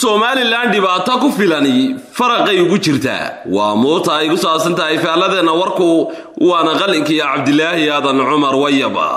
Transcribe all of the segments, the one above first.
somalilan dhibaato ku filani faraqay ugu jirtaa waa muuta ay ku saabsan tahay faaladeenna warku waana qalinkiiyo cabdilaahi aadan cumar wayaba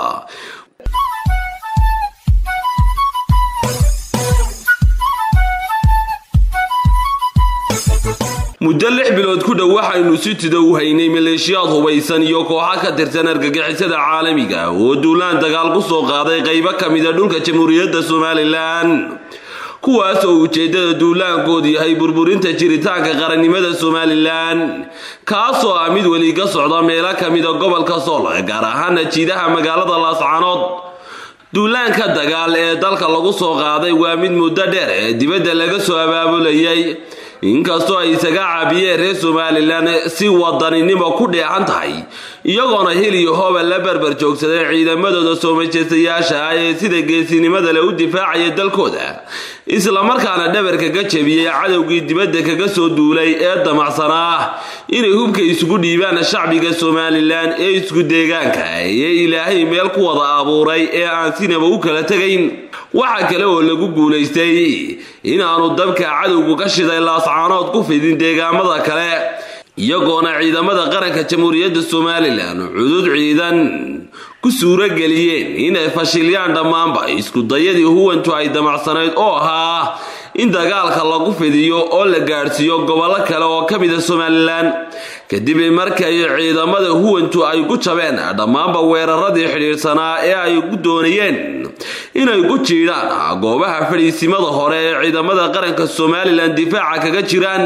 muddo lix bilood ku dhow waxaynu si tida u haynay maleeshiyaad hubaysan iyo kooxa ka tirsan argagixisada caalamiga oo duulaan dagaal ku soo qaaday qaybo ka mida dhulka jamhuuriyadda somalilan kuwaas oo ujeeddada duulaankoodu yahay burburinta jiritaanka qarannimada somalilan kaasoo ah mid weli ka socda meelo ka mida gobolka sool gaar ahaana jiidaha magaalada laascanood duulaanka dagaal ee dalka lagu soo qaaday waa mid muddo dheer ee dibadda laga soo abaabulayay inkastoo ay isaga caabiyeen reer somalilan si wadaninimo ku dheehan tahay iyagoona heliyo hooba la barbar joogsaday ciidamadooda soo majestayaasha ah ee sida geesinimada le u difaacaya dalkooda islamarkaana dhabarka ka jebiyey cadowgii dibadda kaga soo duulay ee damacsanaa inay hubka isugu dhiibaan shacbiga somalilan ee isku deegaanka ee ilaahay meel ku wada abuuray ee aan sinaba u kala tegayn waxaa kale oo lagu guulaystay inaanu dabka cadowgu ka shiday laascaanood ku fidin deegaamada kale iyagoona ciidamada qaranka jamhuuriyadda somalilan cudud ciidan ku suurageliyeen inay fashiliyaan dhammaanba iskudayadii huwantu ay damacsanayd oo ahaa in dagaalka lagu fidiyo oo la gaadhsiiyo gobollo kale oo ka mida somalilan kadib markay ciidamada huwantu ay ku jabeen dhammaanba weeraradii xidhiidhsanaa ee ay ku doonayeen inay ku jiidhaan goobaha fadhiisimada hore ee ciidamada qaranka somalilan difaaca kaga jiraan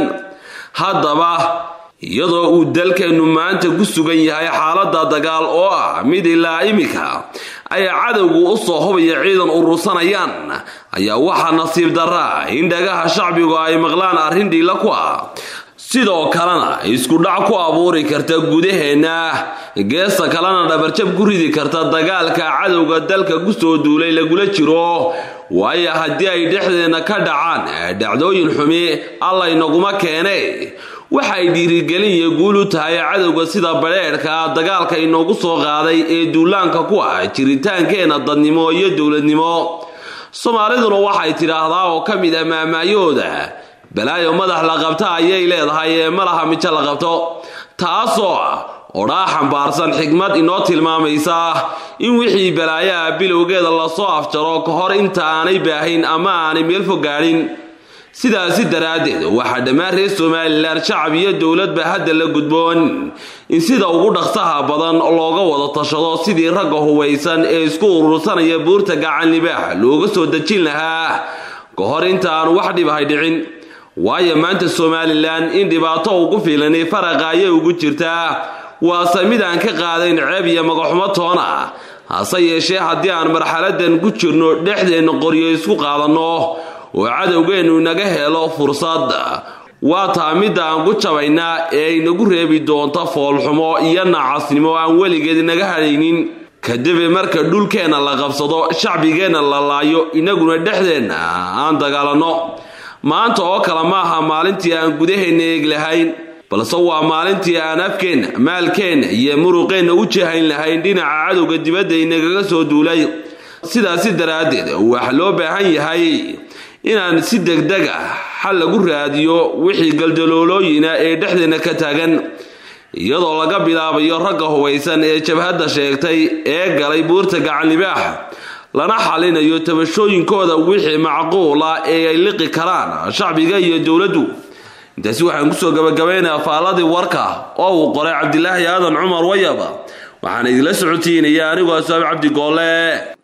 haddaba iyadoo uu dalkeennu maanta ku sugan yahay xaaladda dagaal oo ah mid ilaa iminka ay cadowgu u soo hubaya ciidan urursanayaan ayaa waxaa nasiib darra in dhagaha shacbigu ay maqlaan arrin dhiila ku ah sidoo kalena iskudhac ku abuuri karta gudaheenna geesta kalena dhabarjab ku ridi karta dagaalka cadowga dalka ku soo duulay lagula jiro waayo haddii ay dhexdeenna ka dhacaan dhacdooyin xumi allaynaguma keene waxay dhiirigelin iyo guul u tahay cadowga sida badheedhka dagaalka inoogu soo qaaday ee duulaanka ku ah jiritaankeenna dadnimo iyo dowladnimo soomaaliduna waxay tidhaahdaa oo ka mid ah maamaayooda balaayo madax la qabta ayay leedahay ee malaha mijo la qabto taasoo ah odhaa xambaarsan xigmad inoo tilmaamaysa in wixii balaayaha bilowgeeda lasoo afjaro ka hor inta aanay baahayn ama aanay meel fog gaadhin sidaasi daraaddeed waxaa dhammaan reer somalilan shacab iyo dowladba hadda la gudboon in sida ugu dhaqsaha badan looga wada tashado sidii ragga hubaysan ee isku urursanaya buurta gacan libaax looga soo dejin lahaa ka hor inta aan wax dhibahay dhicin waayo maanta somalilan in dhibaato ugu filani faraqa ayay ugu jirtaa waase mid aan ka qaadayn ceeb iyo magaxumo toona hase yeeshee haddii aan marxaladan ku jirno dhexdeenna qoryo isku qaadanno oo cadowgeennu inaga helo fursad waa taa midda aan ku jabaynaa ee ay nagu reebi doonto foolxumo iyo nacasnimo aan weligeed inaga hadhaynin kadib marka dhulkeenna la qabsado shacbigeenna la laayo inaguna dhexdeenna aan dagaalanno maanta oo kale maaha maalintii aan gudaheenna eeg lahayn balse waa maalintii aan afkeenna maalkeenna iyo muruqeenna u jahayn lahayn dhinaca cadowga dibadda inagaga soo duulay sidaasi daraaddeed waxa loo baahan yahay inaan si degdeg ah xal lagu raadiyo wixii galdaloolooyina ee dhexdeenna ka taagan iyadoo laga bilaabayo ragga hubaysan ee jabhadda sheegtay ee galay buurta gacanlibaax lana xalinayo tabashooyinkooda wixii macquula ee ay liqi karaan shacbiga iyo dowladdu intaasi waxaan kusoo gabagabaynaa faaladii warka oo uu qoray cabdilaahi aadan cumar wayaba waxaan idinla socotiinaya anigoo asaab cabdi goolle